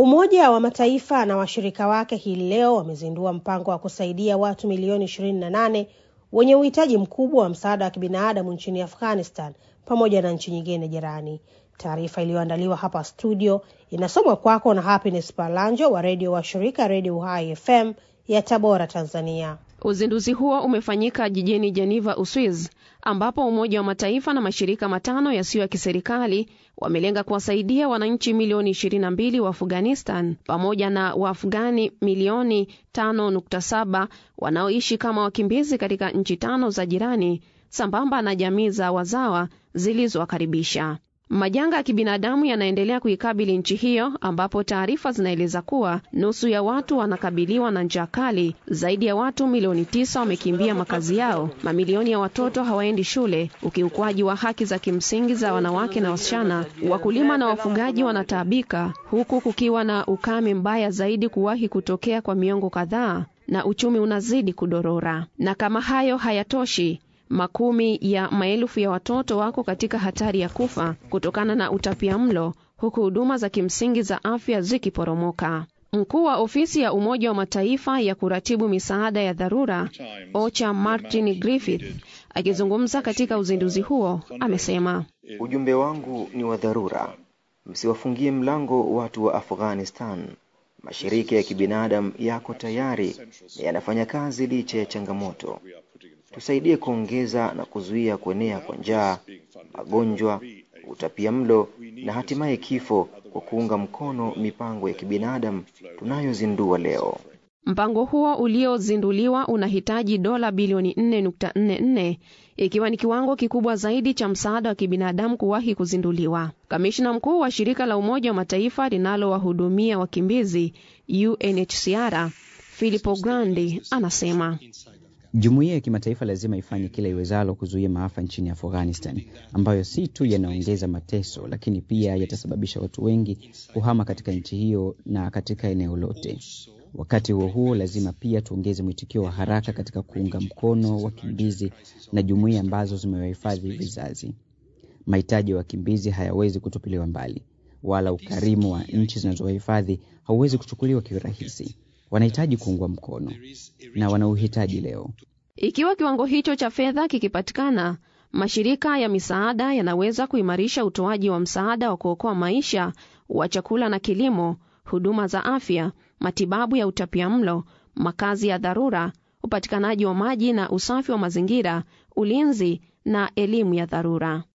Umoja wa Mataifa na washirika wake hii leo wamezindua mpango wa kusaidia watu milioni 28 wenye uhitaji mkubwa wa msaada wa kibinadamu nchini Afghanistan pamoja na nchi nyingine jirani. Taarifa iliyoandaliwa hapa studio inasomwa kwako na Happiness Palanjo wa redio wa shirika Redio Uhai FM ya Tabora, Tanzania. Uzinduzi huo umefanyika jijini Geneva, Uswiz, ambapo Umoja wa Mataifa na mashirika matano yasiyo ya kiserikali wamelenga kuwasaidia wananchi milioni 22 wa Afghanistan pamoja na Waafghani milioni 5.7 wanaoishi kama wakimbizi katika nchi tano za jirani sambamba na jamii za wazawa zilizowakaribisha. Majanga ya kibinadamu yanaendelea kuikabili nchi hiyo ambapo taarifa zinaeleza kuwa nusu ya watu wanakabiliwa na njaa kali, zaidi ya watu milioni tisa wamekimbia makazi yao, mamilioni ya watoto hawaendi shule, ukiukwaji wa haki za kimsingi za wanawake na wasichana, wakulima na wafugaji wanataabika, huku kukiwa na ukame mbaya zaidi kuwahi kutokea kwa miongo kadhaa, na uchumi unazidi kudorora. Na kama hayo hayatoshi makumi ya maelfu ya watoto wako katika hatari ya kufa kutokana na utapia mlo huku huduma za kimsingi za afya zikiporomoka. Mkuu wa ofisi ya Umoja wa Mataifa ya kuratibu misaada ya dharura OCHA Martin Griffith akizungumza katika uzinduzi huo amesema, ujumbe wangu ni wa dharura, msiwafungie mlango watu wa Afghanistan. Mashirika ya kibinadamu yako tayari na yanafanya kazi licha ya changamoto. Tusaidie kuongeza na kuzuia kuenea kwa njaa, magonjwa, utapia mlo na hatimaye kifo kwa kuunga mkono mipango ya kibinadamu tunayozindua leo. Mpango huo uliozinduliwa unahitaji dola bilioni 4.44 ikiwa ni kiwango kikubwa zaidi cha msaada wa kibinadamu kuwahi kuzinduliwa. Kamishna mkuu wa shirika la Umoja wa Mataifa linalowahudumia wakimbizi UNHCR Filippo Grandi anasema Jumuiya ya kimataifa lazima ifanye kila iwezalo kuzuia maafa nchini Afghanistan ambayo si tu yanaongeza mateso, lakini pia yatasababisha watu wengi kuhama katika nchi hiyo na katika eneo lote. Wakati huo huo, lazima pia tuongeze mwitikio wa haraka katika kuunga mkono wakimbizi na jumuiya ambazo zimewahifadhi vizazi. Mahitaji ya wakimbizi hayawezi kutupiliwa mbali, wala ukarimu wa nchi zinazowahifadhi hauwezi kuchukuliwa kirahisi. Wanahitaji kuungwa mkono na wanauhitaji leo. Ikiwa kiwango hicho cha fedha kikipatikana, mashirika ya misaada yanaweza kuimarisha utoaji wa msaada wa kuokoa maisha wa chakula na kilimo, huduma za afya, matibabu ya utapiamlo, makazi ya dharura, upatikanaji wa maji na usafi wa mazingira, ulinzi na elimu ya dharura.